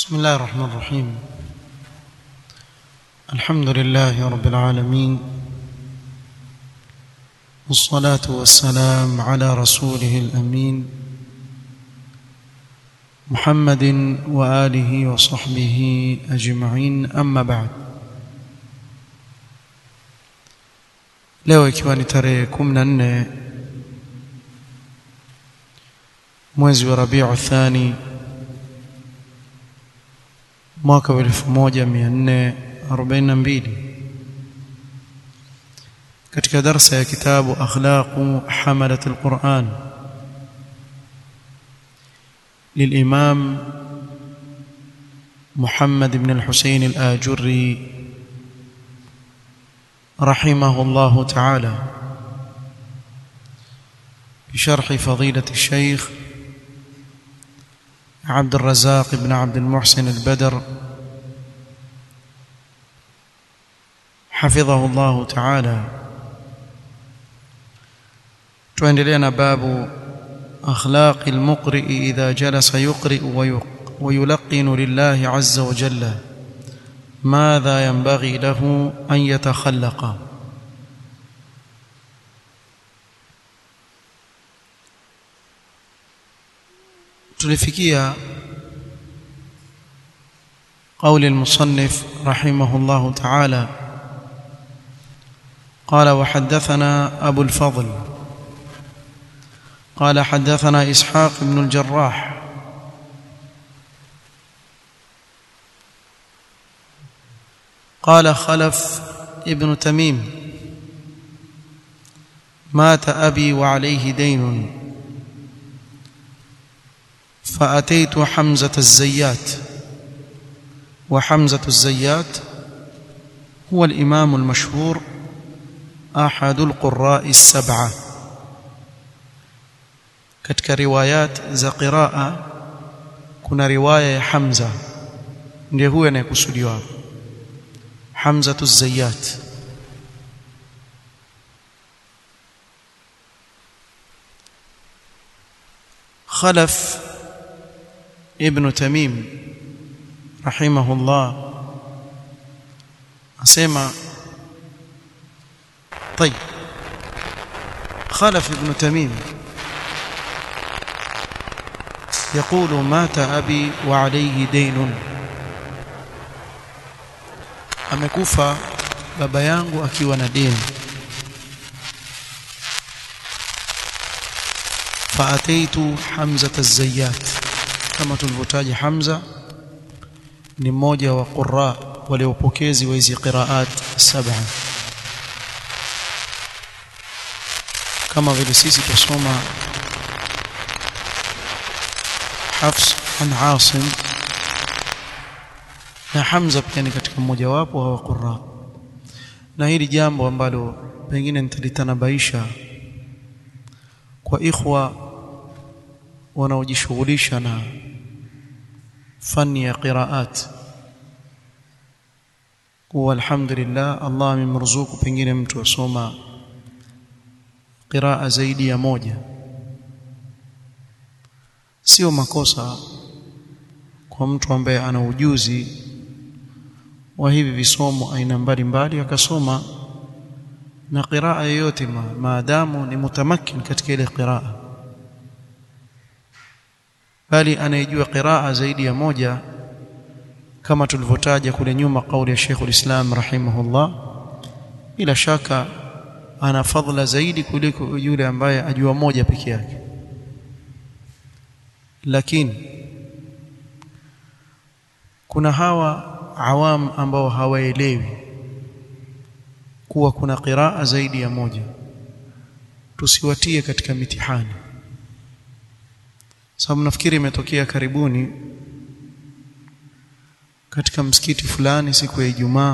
بسم الله الرحمن الرحيم الحمد لله رب العالمين والصلاة والسلام على رسوله الأمين محمد وآله وصحبه أجمعين أما بعد leo ikiwa ni tarehe 14 mwezi wa Rabiu Thani mwaka wa 1442 katika darsa ya kitabu akhlaqu hamalat alquran للإمام محمد بن الحسين الآجري رحمه الله تعالى بشرح فضيلة الشيخ عبد الرزاق بن عبد المحسن البدر حفظه الله تعالى تندلنا باب أخلاق المقرئ إذا جلس يقرئ ويلقن لله عز وجل ماذا ينبغي له أن يتخلق tulifikia قول المصنف رحمه الله تعالى قال وحدثنا أبو الفضل قال حدثنا إسحاق بن الجراح قال خلف ابن تميم مات أبي وعليه دين فأتيت حمزة الزيات وحمزة الزيات هو الإمام المشهور أحد القراء السبعة katika riwayat za qiraa kuna riwaya ya Hamza ndiye huyo anayekusudiwa Hamza az-Zayyat Khalaf ibn Tamim rahimahullah asema طيب خلف ابن تميم يقول مات أبي وعليه دين amekufa baba yangu akiwa na deni faataitu hamza az-zayyat kama tulivyotaja hamza ni mmoja wa qurra waliopokezi wa hizi qiraat saba kama vile sisi tusoma Hafs an Asim na Hamza pia ni katika mmoja wapo wa qurra na hili jambo ambalo pengine nitalitanabaisha kwa ikhwa wanaojishughulisha na fani ya qiraat kwa alhamdulillah Allah amemruzuku pengine mtu asoma qiraa zaidi ya moja sio makosa kwa mtu ambaye ana ujuzi wa hivi visomo aina mbalimbali akasoma na qiraa yoyote ma, maadamu ni mutamakin katika ile qiraa bali anayejua qiraa zaidi ya moja kama tulivyotaja kule nyuma kauli ya Sheikh ulislam rahimahullah bila shaka ana fadhila zaidi kuliko yule ambaye ajua moja peke yake lakini kuna hawa awam ambao hawaelewi kuwa kuna qiraa zaidi ya moja tusiwatie katika mitihani sababu nafikiri imetokea karibuni katika msikiti fulani siku ya Ijumaa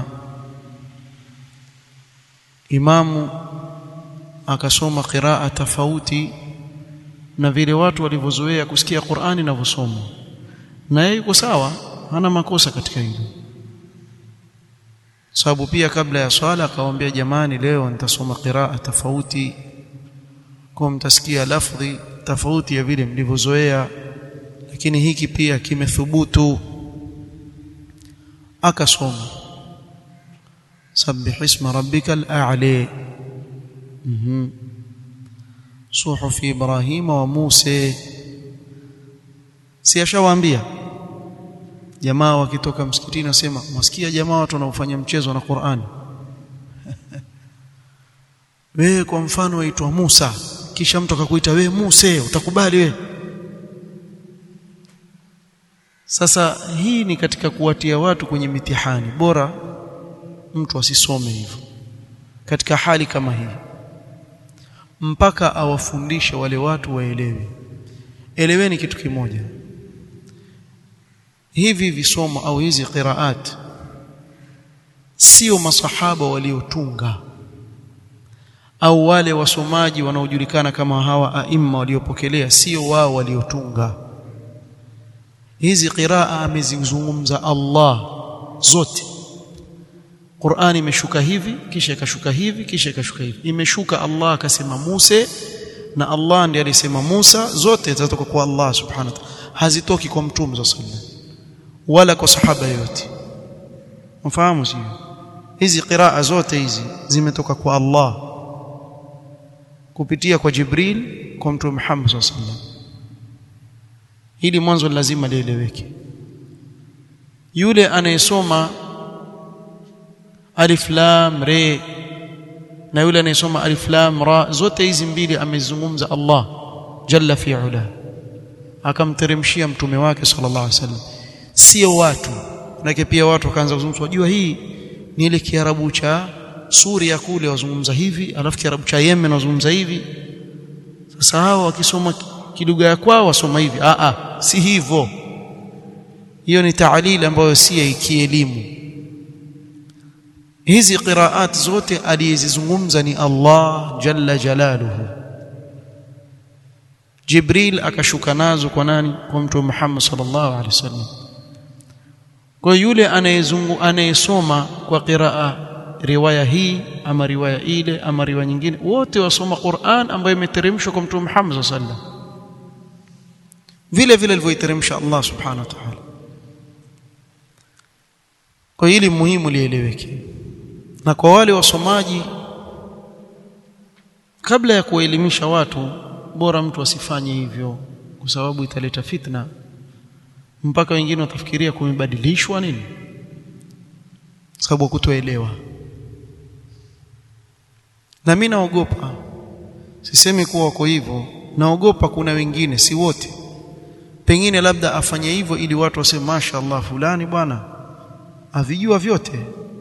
imamu akasoma qiraa tofauti na vile watu walivyozoea kusikia Qur'ani inavyosomwa na yeye yuko sawa hana makosa katika hilo sababu pia kabla ya swala akawaambia jamani leo nitasoma qiraa tofauti kwa mtasikia lafdhi tofauti ya vile mlivyozoea lakini hiki pia kimethubutu akasoma sabbih isma rabbikal a'la mhm suhuf ibrahima wa musa si ashawaambia jamaa wakitoka msikitini nasema mwasikia jamaa watu wanaofanya mchezo na Qur'ani wewe kwa mfano waitwa Musa kisha mtu akakuita wewe Musa utakubali wewe sasa hii ni katika kuwatia watu kwenye mitihani bora mtu asisome hivyo katika hali kama hii mpaka awafundishe wale watu waelewe eleweni kitu kimoja hivi visomo au hizi qiraat sio masahaba waliotunga au wale wasomaji wanaojulikana kama hawa aima waliopokelea sio wao waliotunga hizi qiraa amezizungumza Allah zote Qur'ani imeshuka hivi kisha ikashuka hivi kisha ikashuka hivi imeshuka Allah akasema Musa na Allah ndiye alisema Musa zote zitatoka kwa Allah subhanahu wa ta'ala hazitoki kwa mtume sallallahu wala kwa sahaba yote mfahamu sio hizi qiraa zote hizi zimetoka kwa Allah kupitia kwa Jibril kwa mtume Muhammad sallallahu alaihi wasallam hili mwanzo lazima lieleweke yule anayesoma alif lam re na yule anayesoma alif lam ra zote hizi mbili amezungumza Allah jalla fi ula akamteremshia mtume wake sallallahu alaihi wasallam sio watu manake pia watu wakaanza kuzungumza wajua hii ni ile kiarabu cha Suria kule wazungumza hivi alafu kiarabu cha Yemen wazungumza hivi sasa hao wakisoma kilugha ya kwao wasoma hivi a a si hivyo hiyo ni taalili ambayo si ya kielimu hizi qiraat zote aliyezizungumza ni Allah jalla jalaluhu Jibril akashuka nazo kwa nani kwa mtume Muhammad sallallahu alaihi wasallam kwa yule anayezungu anayesoma kwa qiraa riwaya hii ama riwaya ile ama riwaya nyingine wote wasoma Qur'an ambayo imeteremshwa kwa mtume Muhammad sallallahu alaihi wasallam vile vile alivyoiteremsha Allah subhanahu wa ta'ala kwa hili muhimu lieleweke na kwa wale wasomaji kabla ya kuwaelimisha watu bora mtu asifanye hivyo kwa sababu italeta fitna mpaka wengine watafikiria kumebadilishwa nini sababu kutoelewa na mimi naogopa sisemi kuwa wako hivyo naogopa kuna wengine si wote pengine labda afanye hivyo ili watu waseme mashaallah fulani bwana avijua vyote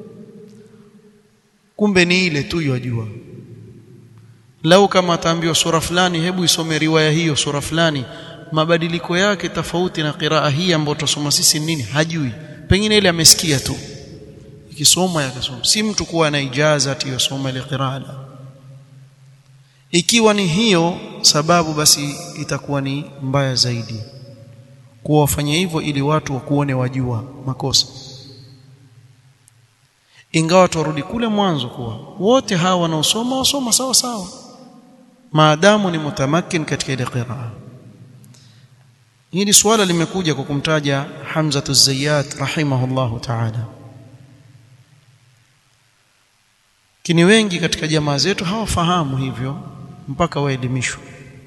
kumbe ni ile tu yajua lau kama ataambiwa sura fulani hebu isome riwaya hiyo sura fulani mabadiliko yake tofauti na qiraa hii ambayo tutasoma sisi nini hajui pengine ile amesikia tu ikisoma yakasoma si mtu kuwa na ijaza ati yosoma ile qiraa ikiwa ni hiyo sababu basi itakuwa ni mbaya zaidi kuwa wafanye hivyo ili watu wakuone wajua makosa ingawa turudi kule mwanzo kuwa wote hawa wanaosoma wasoma sawa sawa maadamu ni mutamakin katika ile qiraa hili swala limekuja kwa kumtaja Hamza az-Zayyat rahimahullahu ta'ala kini wengi katika jamaa zetu hawafahamu hivyo mpaka waelimishwe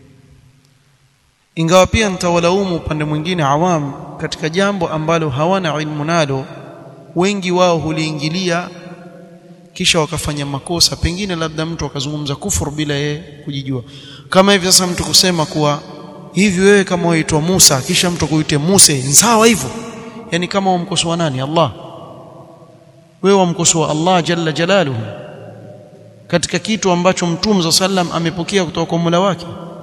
ingawa pia nitawalaumu upande mwingine awam katika jambo ambalo hawana ilmu nalo wengi wao huliingilia kisha wakafanya makosa pengine labda mtu akazungumza kufuru bila yeye kujijua kama hivi sasa mtu kusema kuwa hivi wewe kama waitwa Musa kisha mtu kuite Musa sawa hivyo yani kama wamkosoa nani Allah wewe wamkosoa Allah jalla jalaluhu katika kitu ambacho mtume za sallam amepokea kutoka kwa Mola wake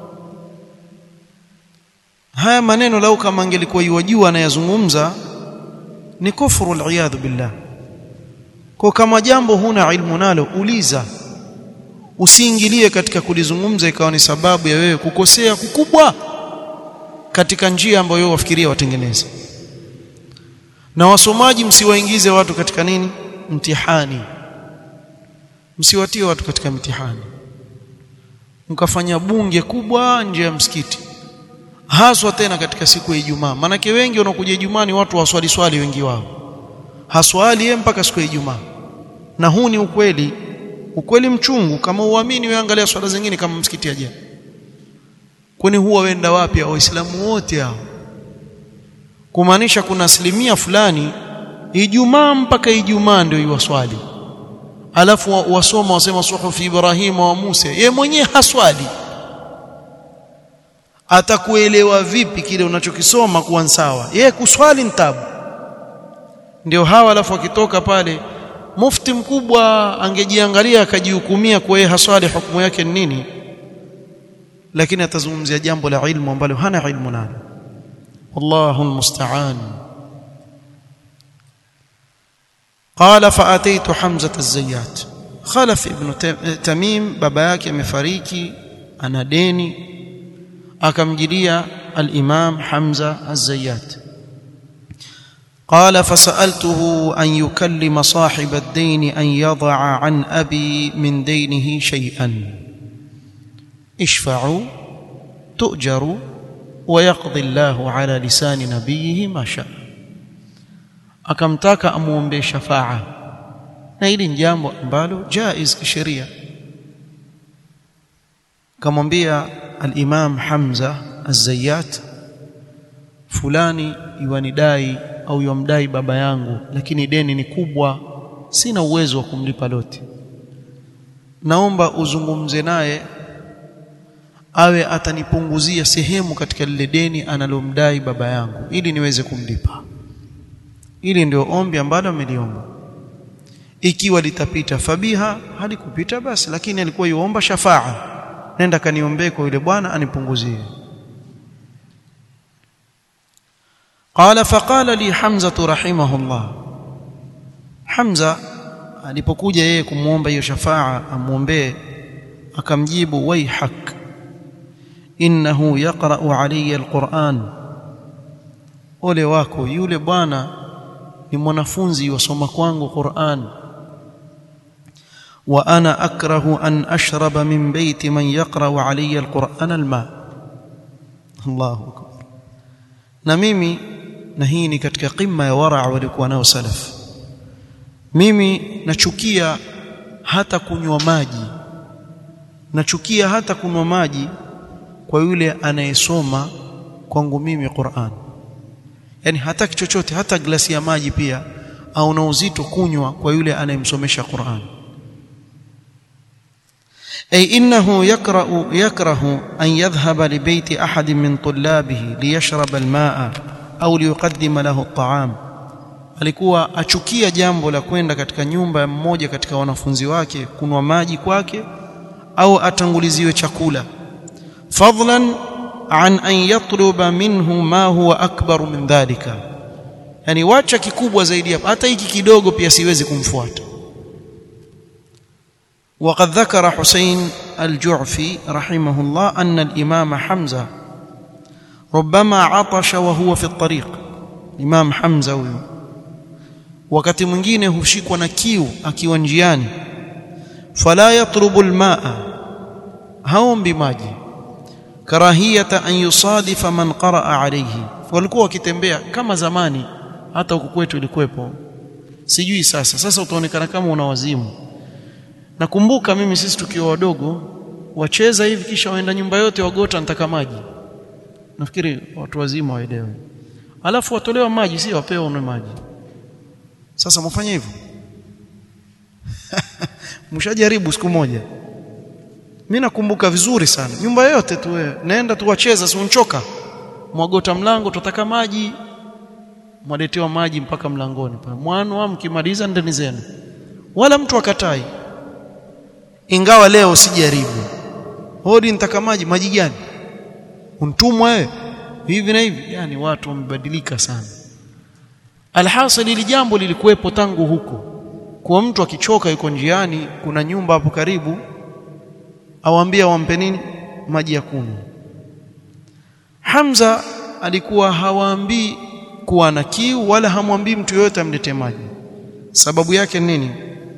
haya maneno lau kama angelikuwa yajua anayazungumza ni kufuru aliyadhu billah kwa kama jambo huna ilmu nalo uliza usiingilie katika kulizungumza ikawa ni sababu ya wewe kukosea kukubwa katika njia ambayo wewe wafikiria watengeneze na wasomaji msiwaingize watu katika nini mtihani msiwatie watu katika mtihani mkafanya bunge kubwa nje ya msikiti haswa tena katika siku ya Ijumaa manake wengi wanaokuja Ijumaa ni watu waswali swali wengi wao haswali yeye mpaka siku ya Ijumaa na huu ni ukweli ukweli mchungu kama uamini wewe angalia swala zingine kama msikiti aje kwani huwa wenda wapi waislamu wote hao kumaanisha kuna asilimia fulani Ijumaa mpaka Ijumaa ndio iwaswali alafu wasoma wasema suhufi Ibrahim wa Musa ye mwenyewe haswali atakuelewa vipi kile unachokisoma kuwa sawa yeye kuswali ntabu ndio hawa alafu akitoka pale mufti mkubwa angejiangalia akajihukumia kwa yeye haswali hukumu yake ni nini lakini atazungumzia jambo la ilmu ambalo hana ilmu nalo wallahu almusta'an قال فاتيت حمزه الزيات خلف ابن تميم baba yake amefariki ana deni akamjilia al-imam Hamza az-Zayyat قال فسألته أن يكلم صاحب الدين أن يضع عن أبي من دينه شيئا اشفعوا تؤجروا ويقضي الله على لسان نبيه ما شاء akamtaka amuombe shafaa na hili ni jambo ambalo jaiz kisheria kamwambia al-Imam Hamza az-Zayyat fulani iwanidai au yamdai baba yangu lakini deni ni kubwa sina uwezo wa kumlipa lote naomba uzungumze naye awe atanipunguzia sehemu katika lile deni analomdai baba yangu ili niweze kumlipa ili ndio ombi ambalo ameliomba ikiwa litapita fabiha halikupita basi lakini alikuwa yuomba shafaa nenda kaniombee kwa yule bwana anipunguzie قال فقال لي حمزه رحمه الله حمزه alipokuja yeye kumuomba hiyo shafaa amuombee akamjibu waihak innahu yaqra'u alayya alquran ole wako yule bwana ni mwanafunzi wasoma kwangu Qur'an wa ana akrahu an ashraba min bayti man yaqra'u alayya alquran alma Allahu akbar na mimi na hii ni katika qimma ya wara walikuwa nao salaf mimi nachukia hata kunywa maji nachukia hata kunywa maji kwa yule anayesoma kwangu mimi Qur'an yani hataki chochote hata glasi ya maji pia au na uzito kunywa kwa yule anayemsomesha Qur'an أي إنه يكره, يكره أن يذهب لبيت أحد من طلابه ليشرب الماء أو ليقدم له الطعام alikuwa achukia jambo la kwenda katika nyumba ya mmoja katika wanafunzi wake kunwa maji kwake au atanguliziwe chakula fadlan an an yatluba minhu ma huwa akbar min dhalika yani wacha kikubwa zaidi hapa hata hiki kidogo pia siwezi kumfuata وقد ذكر حسين الجعفي رحمه الله أن الإمام حمزة ربما عطش وهو في الطريق إمام حمزة wakati mwingine hushikwa na kiu akiwa njiani fala yatlubu almaa haombi maji karahiyata an yusadifa man qaraa alayhi walikuwa wakitembea kama zamani hata huku kwetu ilikuwepo sijui sasa sasa utaonekana kama una wazimu nakumbuka mimi sisi tukiwa wadogo wacheza hivi kisha waenda nyumba yote wagota nataka maji nafikiri watu wazima waelewe alafu watolewa maji si wapewa unwe maji sasa mfanye hivyo mshajaribu siku moja mimi nakumbuka vizuri sana nyumba yote tu wewe naenda tu wacheza si unchoka mwagota mlango tutaka maji mwaletewa maji mpaka mlangoni pale mwana mkimaliza ndani zenu wala mtu akatai ingawa leo sijaribu hodi nitaka maji maji gani untumwa wewe hivi na hivi yani watu wamebadilika sana alhasil ili jambo lilikuwepo tangu huko kwa mtu akichoka yuko njiani kuna nyumba hapo karibu awaambia wampe nini maji ya kunywa Hamza alikuwa hawaambii kuwa na kiu wala hamwambii mtu yoyote amlete maji sababu yake nini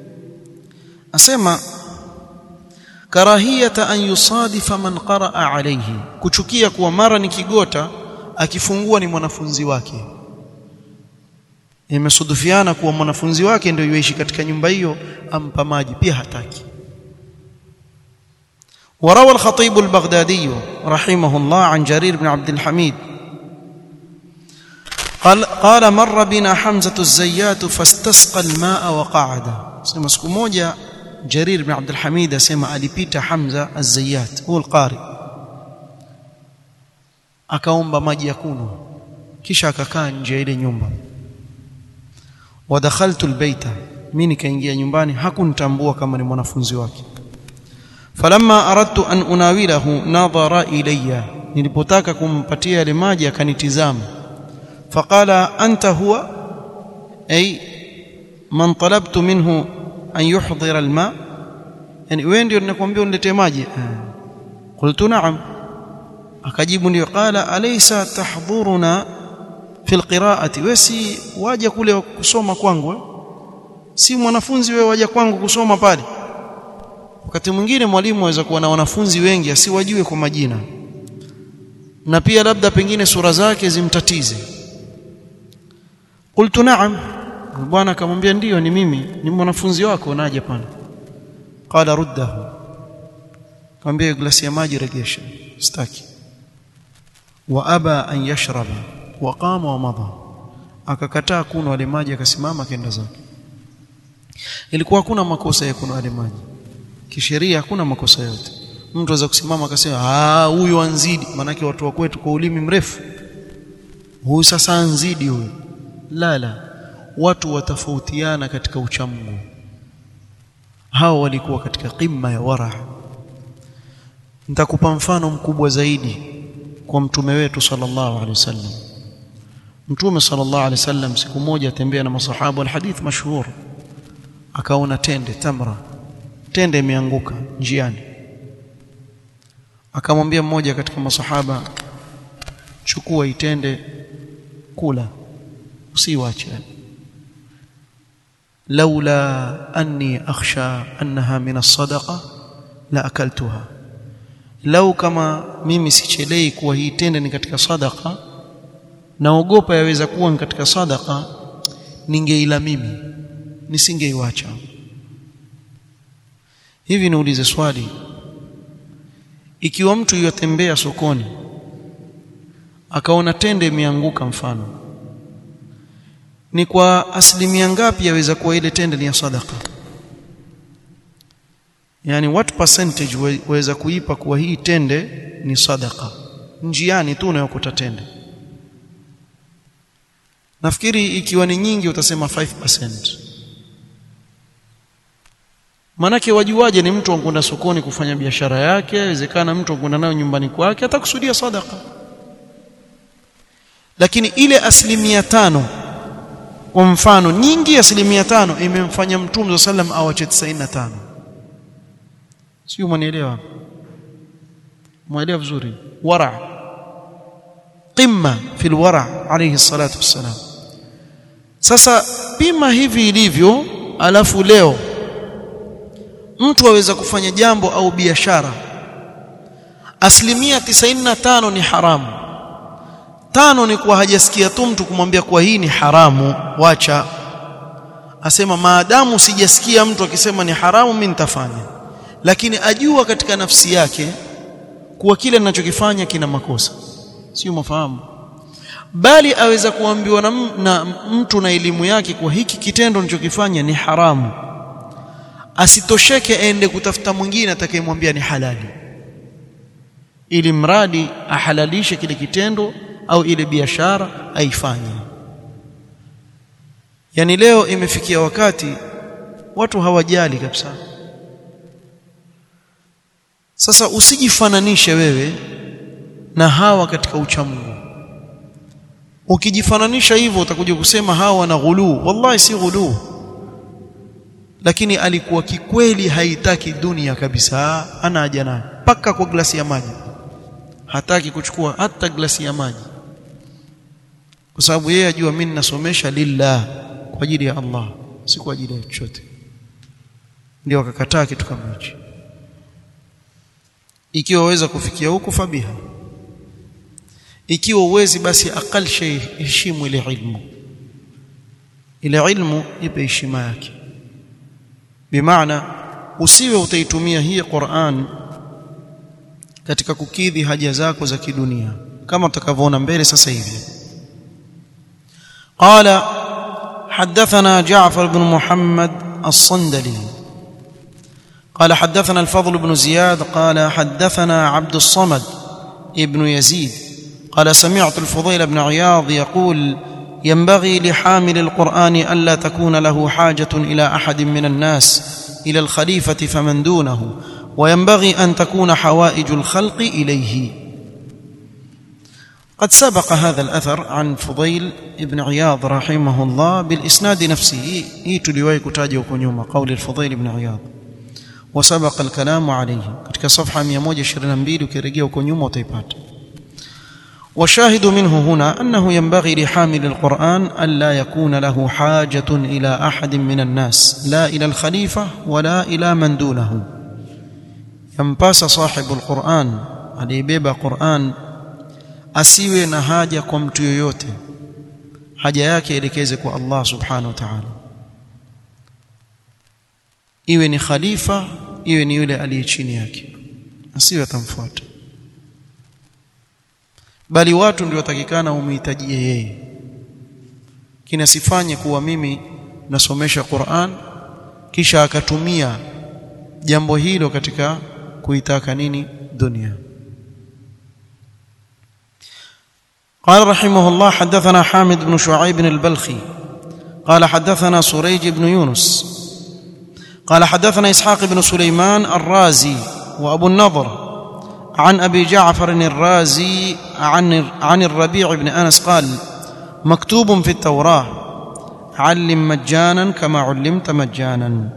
asema karahiyata an yusadifa man qaraa alayhi kuchukia kuwa mara ni kigota akifungua ni mwanafunzi wake imesudufiana kuwa mwanafunzi wake ndio yuishi katika nyumba hiyo ampa maji pia hataki وروى الخطيب البغدادي رحمه الله عن جرير بن عبد الحميد قال قال مر بنا حمزة الزيات فاستسقى الماء وقعد سمع siku moja Jarir bin Abdul Hamid asema alipita Hamza az-Zayyat huwa al-qari akaomba maji ya kunywa kisha akakaa nje ya ile nyumba wadakhaltu albayta mimi nikaingia nyumbani hakunitambua kama ni mwanafunzi wake falamma aradtu an unawilahu nadhara ilayya nilipotaka kumpatia yale maji akanitizama faqala anta huwa ay man talabtu minhu an yuhdhira alma yani wewe ndio ninakwambia uniletee maji qultu na'am akajibu ndio qala alaysa tahdhuruna fi alqira'ati wesi waje kule kusoma kwangu si mwanafunzi wewe waje kwangu kusoma pale wakati mwingine mwalimu aweza kuwa na wanafunzi wengi asiwajue kwa majina na pia labda pengine sura zake zimtatize qultu na'am bwana akamwambia ndiyo ni mimi ni mwanafunzi wako naje pana qala ruddahu akamwambia glasi ya maji regesha sitaki wa aba an yashraba wa qama wa madha akakataa kunywa wale maji akasimama kenda zake ilikuwa hakuna makosa ya kunywa wale maji kisheria hakuna makosa yote mtu aweza kusimama akasema ah huyu anzidi manake watu wa kwetu kwa ulimi mrefu huyu sasa anzidi huyu la la watu watafautiana katika uchamungu hao walikuwa katika qimma ya wara nitakupa mfano mkubwa zaidi kwa mtume wetu sallallahu alaihi wasallam mtume sallallahu alaihi wasallam siku moja atembea na masahaba alhadith mashhur akaona tende tamra tende imeanguka njiani akamwambia mmoja katika masahaba chukua itende kula usiwache laula anni akhsha annaha min as-sadaqa la akaltuha lau kama mimi sichelei kuwa hii tende ni katika sadaqa naogopa yaweza kuwa ni katika sadaqa ningeila mimi nisingeiwacha hivi niulize swali ikiwa mtu yotembea sokoni akaona tende imeanguka mfano ni kwa asilimia ngapi yaweza kuwa ile tende ni ya sadaka yani what percentage waweza kuipa kuwa hii tende ni sadaka njiani tu unayokuta tende nafikiri ikiwa ni nyingi utasema 5% manake wajuaje ni mtu ankwenda sokoni kufanya biashara yake inawezekana mtu ankwenda nayo nyumbani kwake atakusudia sadaka lakini ile asilimia tano kwa mfano nyingi asilimia tano imemfanya mtume sallam awache 95 sio mwanielewa mwelewa vizuri wara qimma fil wara alayhi salatu wassalam sasa pima hivi ilivyo alafu leo mtu aweza kufanya jambo au biashara asilimia 95 ni haramu tano ni kuwa hajasikia tu mtu kumwambia kuwa hii ni haramu wacha asema maadamu sijasikia mtu akisema ni haramu mimi nitafanya lakini ajua katika nafsi yake kuwa kile ninachokifanya kina makosa sio mafahamu bali aweza kuambiwa na, na mtu na elimu yake kuwa hiki kitendo ninachokifanya ni haramu asitosheke aende kutafuta mwingine atakayemwambia ni halali ili mradi ahalalishe kile kitendo au ile biashara aifanye yani leo imefikia wakati watu hawajali kabisa sasa usijifananishe wewe na hawa katika uchamungu ukijifananisha hivyo utakuja kusema hawa wana ghuluu wallahi si ghuluu lakini alikuwa kikweli haitaki dunia kabisa ana haja nayo paka kwa glasi ya maji hataki kuchukua hata glasi ya maji kwa sababu yeye ajua mimi ninasomesha lillah kwa ajili ya Allah si kwa ajili ya chochote ndio akakataa kitu kama hicho ikiwa waweza kufikia huko fabiha ikiwa uwezi basi akal shay heshimu ile ilmu ile ilmu ipe heshima yake bimaana usiwe utaitumia hii Qur'an katika kukidhi haja zako za kidunia kama tutakavyoona mbele sasa hivi قال حدثنا جعفر بن محمد الصندلي قال حدثنا الفضل بن زياد قال حدثنا عبد الصمد ابن يزيد قال سمعت الفضيل بن عياض يقول ينبغي لحامل القرآن ألا تكون له حاجة إلى أحد من الناس إلى الخليفة فمن دونه وينبغي أن تكون حوائج الخلق إليه قد سبق هذا الأثر عن فضيل بن عياض رحمه الله بالإسناد نفسه يتلوي كتاجه كنيوم قول الفضيل بن عياض وسبق الكلام عليه katika صفحه 122 ukirejea huko nyuma utaipata والشاهد منه هنا أنه ينبغي لحامل القرآن ألا يكون له حاجة إلى أحد من الناس لا إلى الخليفة ولا إلى من دونه ينباس صاحب القرآن aliyebeba Qur'an asiwe na haja kwa mtu yoyote haja yake elekeze kwa Allah subhanahu wa ta'ala iwe ni khalifa iwe ni yule aliye chini yake asiwe atamfuata bali watu ndio watakikana umhitajie yeye kinasifanye kuwa mimi nasomesha Qur'an kisha akatumia jambo hilo katika kuitaka nini dunia قال رحمه الله حدثنا حامد بن شعيب البلخي قال حدثنا سريج بن يونس قال حدثنا اسحاق بن سليمان الرازي وابو النضر عن ابي جعفر الرازي عن عن الربيع بن انس قال مكتوب في التوراه علم مجانا كما علمت مجانا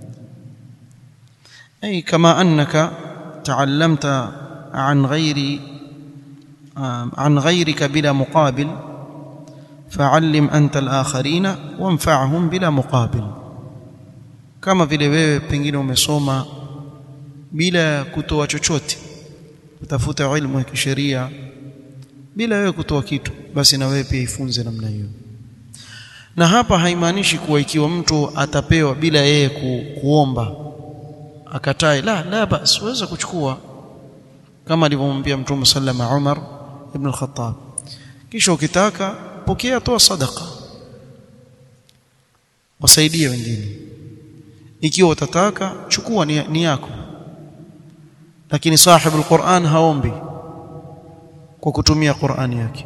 اي كما انك تعلمت عن غير عن غيرك بلا مقابل فعلم انت الاخرين وانفعهم بلا مقابل kama vile wewe pengine umesoma bila kutoa chochote utafuta ilmu ya kisheria bila wewe kutoa kitu basi na wewe pia ifunze namna hiyo na hapa haimaanishi kuwa ikiwa mtu atapewa bila yeye ku, kuomba akatae la la basi waweza kuchukua kama alivyomwambia mtume sallama Umar ibn al-Khattab kisha ukitaka pokea toa sadaka wasaidie wengine ikiwa utataka chukua ni, ni yako lakini sahibu alquran haombi kwa kutumia Qur'ani yake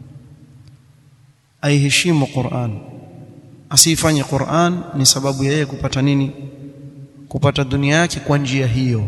aiheshimu Qur'an asifanye Qur'an ni sababu ya yeye kupata nini kupata dunia yake kwa njia hiyo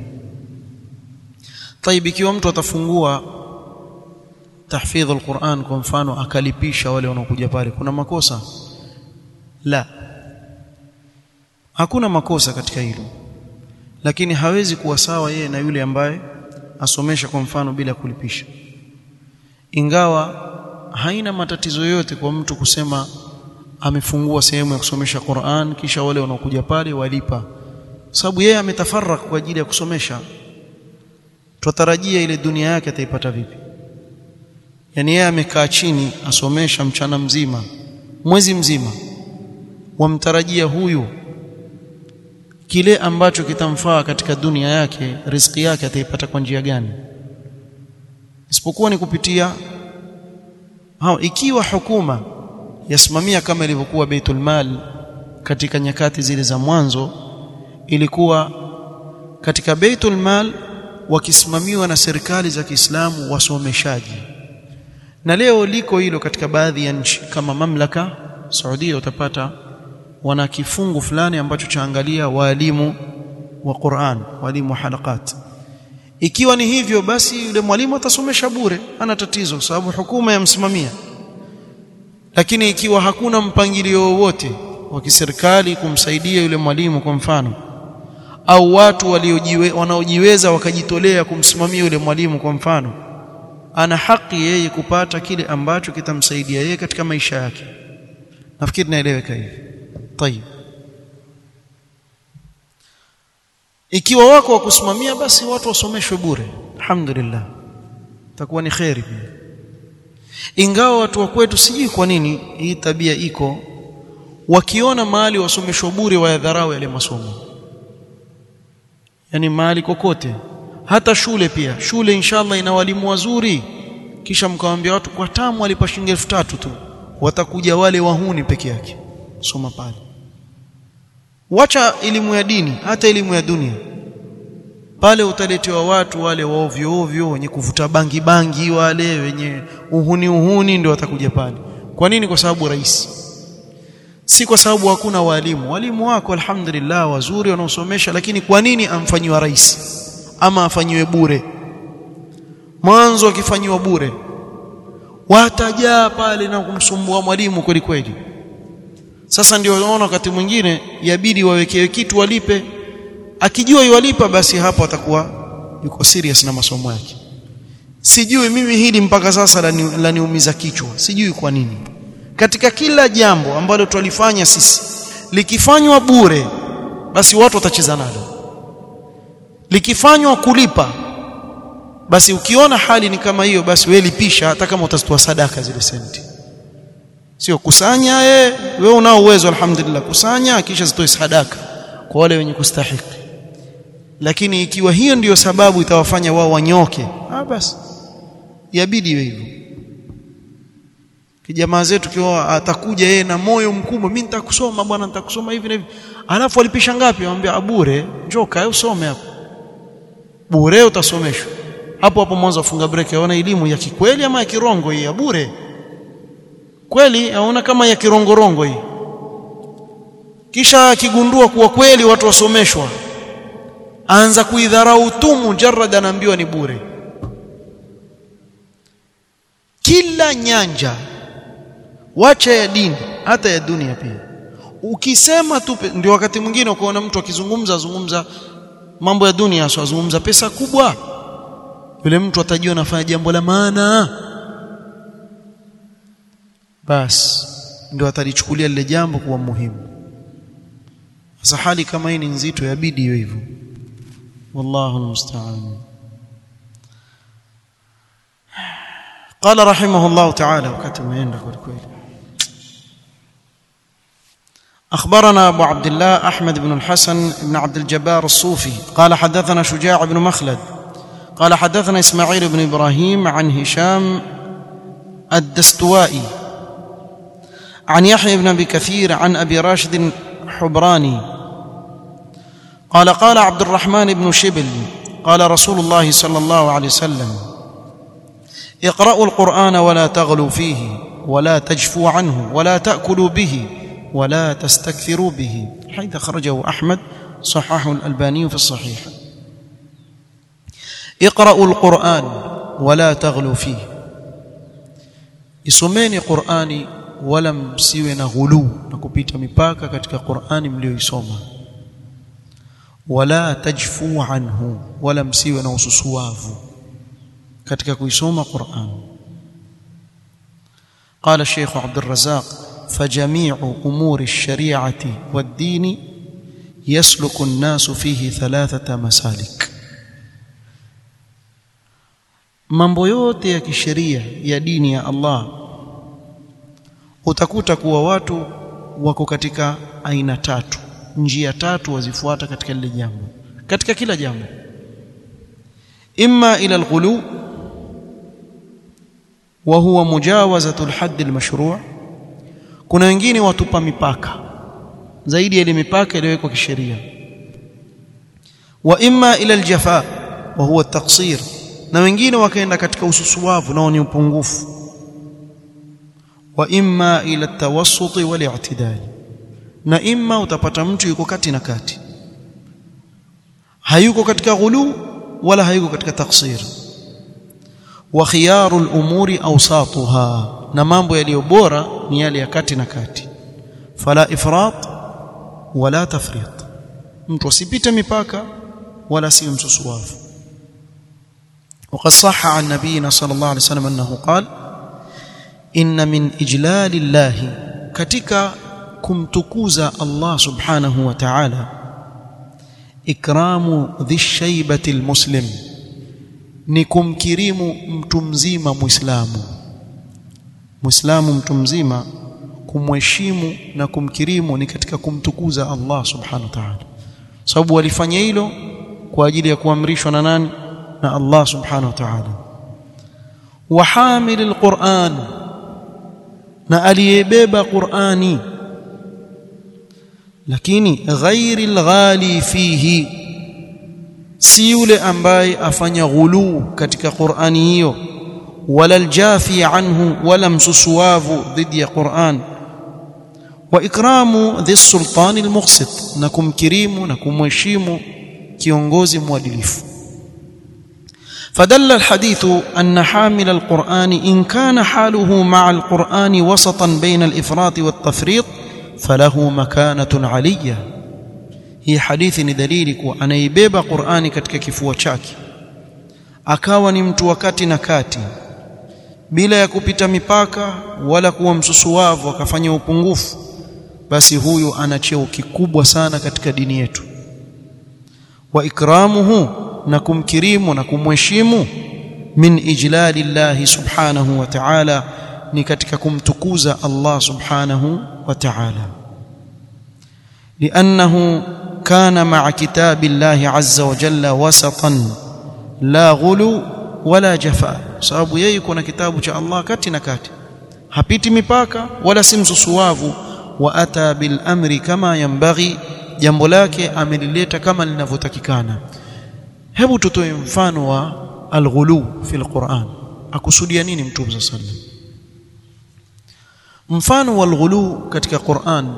طيب ikiwa mtu atafungua tahfidh alquran kwa mfano akalipisha wale wanaokuja pale kuna makosa la hakuna makosa katika hilo lakini hawezi kuwa sawa yeye na yule ambaye asomesha kwa mfano bila kulipisha ingawa haina matatizo yote kwa mtu kusema amefungua sehemu ya kusomesha Qur'an kisha wale wanaokuja pale walipa sababu yeye ametafarrak kwa ajili ya kusomesha tutarajia ile dunia yake ataipata vipi yani yeye amekaa chini asomesha mchana mzima mwezi mzima wamtarajia huyu kile ambacho kitamfaa katika dunia yake riziki yake ataipata kwa njia gani isipokuwa ni kupitia hao ikiwa hukuma yasimamia kama ilivyokuwa Baitul Mal katika nyakati zile za mwanzo ilikuwa katika Baitul Mal wakisimamiwa na serikali za Kiislamu wasomeshaji na leo liko hilo katika baadhi ya nchi kama mamlaka Saudia utapata wana kifungu fulani ambacho chaangalia walimu wa Qur'an walimu wa halakat ikiwa ni hivyo basi yule mwalimu atasomesha bure ana tatizo sababu hukuma yamsimamia lakini ikiwa hakuna mpangilio wowote wa kiserikali kumsaidia yule mwalimu kwa mfano au watu waliojiwe, wanaojiweza wakajitolea kumsimamia yule mwalimu kwa mfano ana haki yeye kupata kile ambacho kitamsaidia yeye katika maisha yake nafikiri naeleweka hivi tayib ikiwa wako wa kusimamia basi watu wasomeshwe bure alhamdulillah takuwa ni khairi pia ingawa watu wa kwetu sijui kwa nini hii tabia iko wakiona mahali wasomeshwa bure wayadharau yale masomo yani mahali kokote hata shule pia shule inshallah ina walimu wazuri kisha mkawaambia watu kwa tamu walipa shilingi elfu tatu tu watakuja wale wahuni peke yake soma pale wacha elimu ya dini hata elimu ya dunia pale utaletewa watu wale wa ovyo ovyo wenye kuvuta bangi bangi wale wenye uhuni uhuni ndio watakuja pale kwa nini kwa sababu rais si kwa sababu hakuna walimu walimu wako alhamdulillah wazuri wanaosomesha lakini kwa nini amfanyiwa rais ama afanyiwe bure mwanzo akifanyiwa bure watajaa pale na kumsumbua mwalimu kweli kweli sasa ndio unaona wakati mwingine yabidi wawekewe kitu walipe akijua yuwalipa basi hapo atakuwa yuko serious na masomo yake sijui mimi hili mpaka sasa laniumiza la kichwa sijui kwa nini katika kila jambo ambalo twalifanya sisi likifanywa bure basi watu watacheza nalo likifanywa kulipa basi ukiona hali ni kama hiyo basi wewe lipisha hata kama utazitoa sadaka zile senti sio kusanya eh wewe unao uwezo alhamdulillah kusanya kisha zitoe sadaka kwa wale wenye kustahiki lakini ikiwa hiyo ndiyo sababu itawafanya wao wanyoke ah basi yabidi iwe hivyo kijamaa zetu kiwa atakuja yeye na moyo mkubwa mimi nitakusoma bwana nitakusoma hivi na hivi alafu alipisha ngapi anamwambia bure njoo kae usome hapo bure utasomeshwa hapo hapo mwanzo afunga break aona elimu ya kikweli ama ya kirongo hii ya bure kweli aona kama ya kirongorongo hii kisha akigundua kuwa kweli watu wasomeshwa aanza kuidharau tu mujarrad anaambiwa ni bure kila nyanja wacha ya dini hata ya dunia pia ukisema tu ndio wakati mwingine ukaona mtu akizungumza azungumza mambo ya dunia aswa azungumza pesa kubwa yule mtu atajua anafanya jambo la maana basi ndio atalichukulia lile jambo kuwa muhimu sasa hali kama hii ni nzito yabidi iwe hivyo wallahu almusta'an قال رحمه الله تعالى وقت ما يندق الكويت أخبرنا أبو عبد الله أحمد بن الحسن بن عبد الجبار الصوفي قال حدثنا شجاع بن مخلد قال حدثنا إسماعيل بن إبراهيم عن هشام الدستوائي عن يحيى بن أبي كثير عن أبي راشد حبراني قال قال عبد الرحمن بن شبل قال رسول الله صلى الله عليه وسلم اقرأوا القرآن ولا تغلوا فيه ولا تجفوا عنه ولا تأكلوا به ولا تستكثروا به حيث خرجه أحمد صححه الألباني في الصحيح اقرأوا القرآن ولا تغلوا فيه isomeni Qur'ani wala msiwe na ghulu na kupita mipaka katika Qur'ani mlioisoma wala tajfu anhu wala msiwe na ususuavu katika kuisoma Qur'an قال الشيخ عبد الرزاق فجميع امور الشريعه والدين يسلك الناس فيه ثلاثه مسالك mambo yote ya kisheria ya dini ya Allah utakuta kuwa watu wako katika aina tatu njia tatu wazifuata katika lile jambo katika kila jambo imma ila alghulu wa huwa mujawazatu alhadd almashru' kuna wengine watupa mipaka zaidi ya ile mipaka iliyowekwa kisheria wa imma ila aljafa wa huwa at-taqsir na wengine wakaenda katika ususuwavu nao ni upungufu wa imma ila at-tawassut wal i'tidal na imma utapata mtu yuko kati na kati hayuko katika ghulu wala hayuko katika taksir wa khiyaru al-umuri awsatuha na mambo yaliyo bora ni yale ya kati na kati fala ifrat wala tafrit mtu asipite mipaka wala si msusuwavu وقد صح عن نبينا صلى الله عليه وسلم انه قال ان من اجلال الله ketika kumtukuza Allah subhanahu wa ta'ala ikramu dhishaybati almuslim ni kumkirimu mtu mzima muislamu muislamu mtu mzima kumheshimu na kumkirimu ni katika kumtukuza Allah subhanahu wa ta'ala sababu walifanya hilo kwa ajili ya kuamrishwa na nani na Allah subhanahu wa ta'ala wa hamil alquran na aliyebeba qurani lakini ghairi alghali fihi si yule ambaye afanya ghuluu katika qurani hiyo wala aljafi anhu wala msusuwavu dhidi ya quran wa ikramu dhi sultani almuqsit na kumkirimu na kumheshimu kiongozi mwadilifu فدل الحديث أن حامل القرآن إن كان حاله مع القرآن وسطا بين الإفراط والتفريط فله مكانة علية هي حديث دليل kuwa anaibeba Qur'ani katika kifua chake akawa ni mtu wakati na kati bila ya kupita mipaka wala kuwa msusuwavu akafanya upungufu basi huyu ana cheo kikubwa sana katika dini yetu wa ikramuhu na kumkirimu na kumheshimu min ijlali llahi subhanahu wa ta'ala ni katika kumtukuza Allah subhanahu wa ta'ala لأنه كان مع كتاب الله عز وجل وسطا لا غلو ولا جفاء sababu yeye kuna kitabu cha Allah kati na kati hapiti mipaka wala si msusuwavu wa ata bil amri kama yambaghi jambo lake amelileta kama linavyotakikana hebu tutoe mfano wa alghulu fi alquran akusudia nini mtume sallallahu alaihi mfano wa alghulu katika Qur'an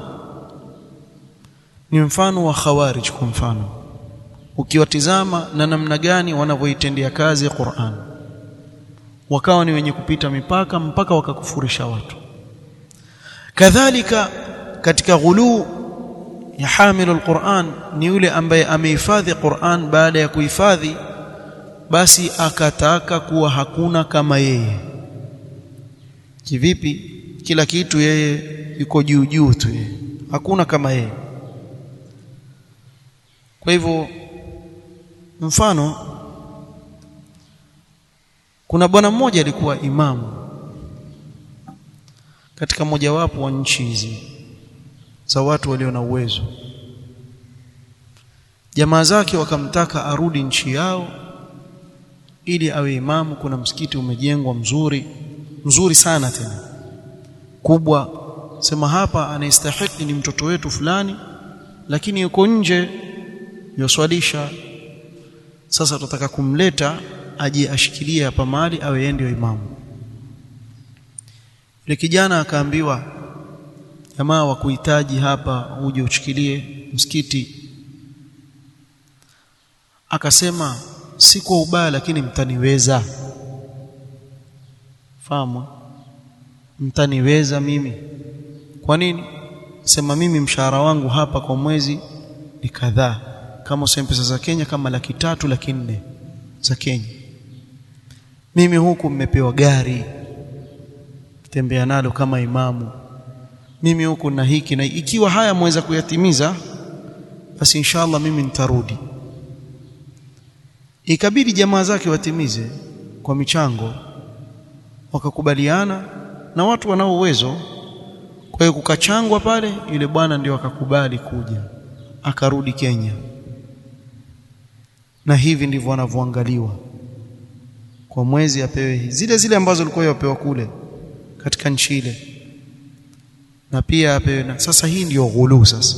ni mfano wa khawarij kwa mfano ukiwatizama na namna gani wanavyoitendea kazi Qur'an wakawa ni wenye kupita mipaka mpaka wakakufurisha watu kadhalika katika ghulu ya hamilu alquran ni yule ambaye amehifadhi Qur'an baada ya kuhifadhi basi akataka kuwa hakuna kama yeye kivipi kila kitu yeye yuko juu juu tu yeye hakuna kama yeye kwa hivyo mfano kuna bwana mmoja alikuwa imamu katika mojawapo wa nchi hizi za watu walio na uwezo jamaa zake wakamtaka arudi nchi yao ili awe imamu kuna msikiti umejengwa mzuri mzuri sana tena kubwa sema hapa anastahili ni mtoto wetu fulani lakini yuko nje yoswalisha sasa tutataka kumleta aje ashikilie hapa mali awe yeye ndio imamu yule kijana akaambiwa jamaa wa kuhitaji hapa uje ushikilie msikiti akasema si kwa ubaya lakini mtaniweza fahamu mtaniweza mimi kwa nini sema mimi mshahara wangu hapa kwa mwezi ni kadhaa kama useme pesa za Kenya kama laki tatu laki nne za Kenya mimi huku mmepewa gari tembea nalo kama imamu mimi huku na hiki na ikiwa haya mweza kuyatimiza basi inshallah mimi nitarudi ikabidi jamaa zake watimize kwa michango wakakubaliana na watu wanao uwezo kwa hiyo kukachangwa pale yule bwana ndio akakubali kuja akarudi Kenya na hivi ndivyo wanavyoangaliwa kwa mwezi apewe zile zile ambazo alikuwa yapewa kule katika nchi ile na pia apewe na sasa hii ndiyo ghulu sasa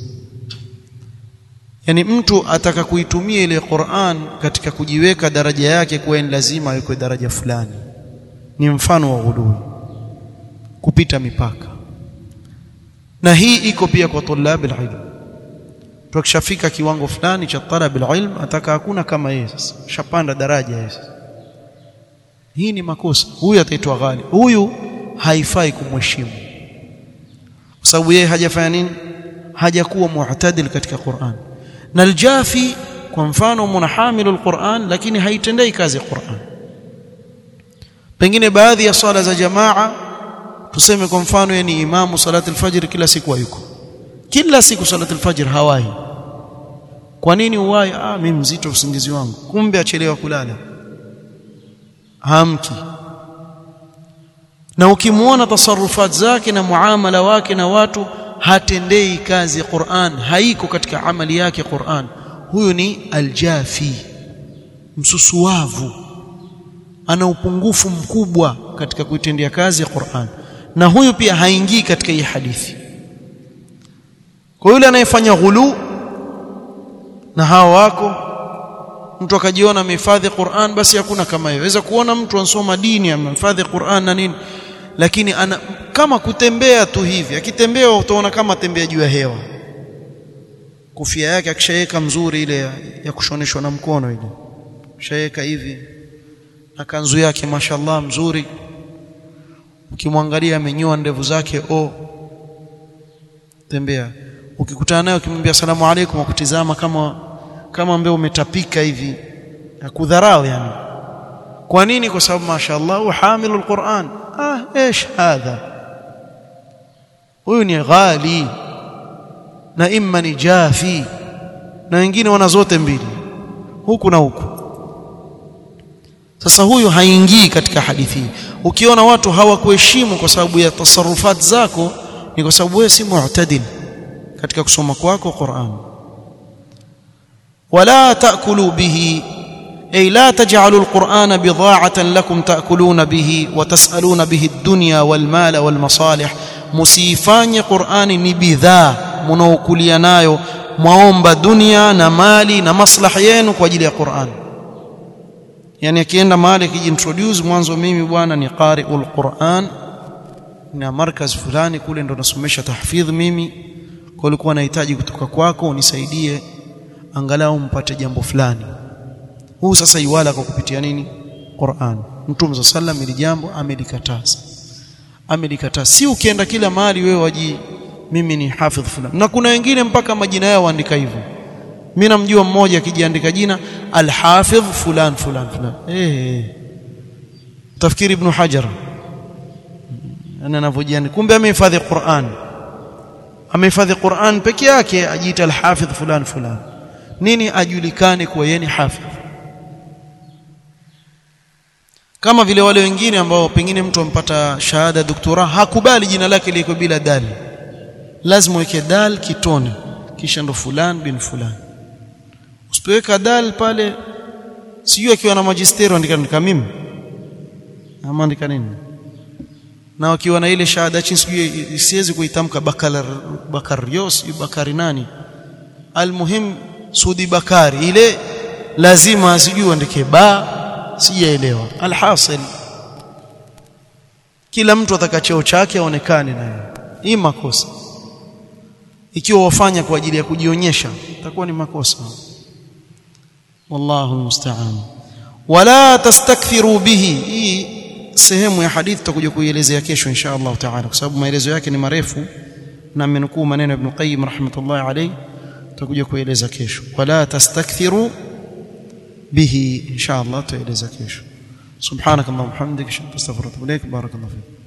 yani mtu ataka kuitumia ile Qur'an katika kujiweka daraja yake kuwa ni lazima awekwe daraja fulani ni mfano wa ghulu kupita mipaka na hii iko pia kwa tulabil ilm tukishafika kiwango fulani cha talabil ilm ataka hakuna kama yeye sasa shapanda daraja yeye hii ni makosa huyu ataitwa ghali huyu haifai kumheshimu kwa sababu yeye hajafanya nini hajakuwa mu'tadil katika Qur'an na aljafi kwa mfano munahamilu alquran lakini haitendei kazi Qur'an pengine baadhi ya swala za jamaa tuseme kwa mfano yeye ni imamu salati alfajr kila siku hayuko kila siku salati alfajr hawahi kwa nini uwai ah mimi mzito usingizi wangu kumbe achelewa kulala hamki na ukimwona tasarufat zake na muamala wake na watu hatendei kazi Qur'an haiko katika amali yake Qur'an huyu ni aljafi msusuavu ana upungufu mkubwa katika kuitendea kazi ya Qur'an na huyu pia haingii katika hii hadithi kwa yule anayefanya ghulu na hawa wako mtu akajiona amehifadhi Qur'an basi hakuna kama hiyo waweza kuona mtu ansoma dini amehifadhi Qur'an na nini lakini ana kama kutembea tu hivi akitembea utaona kama tembea juu ya hewa kofia yake akishaweka mzuri ile ya, ya kushoneshwa na mkono ile shaweka hivi na kanzu yake mashallah mzuri ukimwangalia amenyoa ndevu zake o tembea ukikutana naye ukimwambia asalamu alaykum akutizama kama kama ambaye umetapika hivi akudharau yani kwa nini kwa sababu mashallah hamilul Qur'an ah ايش hadha huyu ni ghali na imma ni jafi na wengine wana zote mbili huku na huku sasa huyu haingii katika hadithi hii ukiona watu hawakuheshimu kwa sababu ya tasarufat zako ni kwa sababu wewe si mu'tadil katika kusoma kwako Qur'an wala taakulu bihi أي لا تجعلوا القرآن بضاعة لكم تأكلون به وتسألون به الدنيا والمال والمصالح مسيفاني قرآن نبذا منوكليا nayo mwaomba dunia na mali na maslaha yenu kwa ajili ya Qur'an yani akienda mahali akijiintroduce mwanzo mimi bwana ni qari'ul Qur'an na markaz fulani kule ndo nasomesha tahfidh mimi kwa ulikuwa nahitaji kutoka kwako unisaidie angalau mpate jambo fulani huu sasa iwala kwa kupitia nini Qur'an Mtume sallam ili jambo amelikataza amelikataza si ukienda kila mahali wewe waji mimi ni hafidh fulani na kuna wengine mpaka majina yao waandika hivyo mimi namjua mmoja akijiandika jina al-hafidh fulan fulan fulan eh tafikiri ibn hajar ana anavyojiandika kumbe amehifadhi Qur'an amehifadhi Qur'an peke yake ajiita al-hafidh fulan fulan nini ajulikane kuwa yeye ni hafidh kama vile wale wengine ambao pengine mtu ampata shahada doktora hakubali jina lake liko bila dal lazima uweke dal kitone kisha ndo fulan bin fulan usipoweka dal pale sijui akiwa na magistero andika andika mimi ama andika nini na wakiwa na ile shahada chini sijui siwezi kuitamka bakalar bakarios bakari nani almuhim sudi bakari ile lazima sijui andike ba sijaelewa alhasil kila mtu ataka cheo chake aonekane naye hii makosa ikiwa wafanya kwa ajili ya kujionyesha itakuwa ni makosa wallahu almusta'an wala tastakthiru bihi hii sehemu ya hadithi tutakuja kuielezea kesho insha Allah taala kwa sababu maelezo yake ni marefu na amenukuu maneno ya Ibn Qayyim rahmatullahi alayhi tutakuja kueleza kesho wala tastakthiru به إن شاء الله تعالى زكيش سبحانك اللهم وبحمدك أشهد أن لا إله إلا أنت أستغفرك وأتوب إليك بارك الله فيك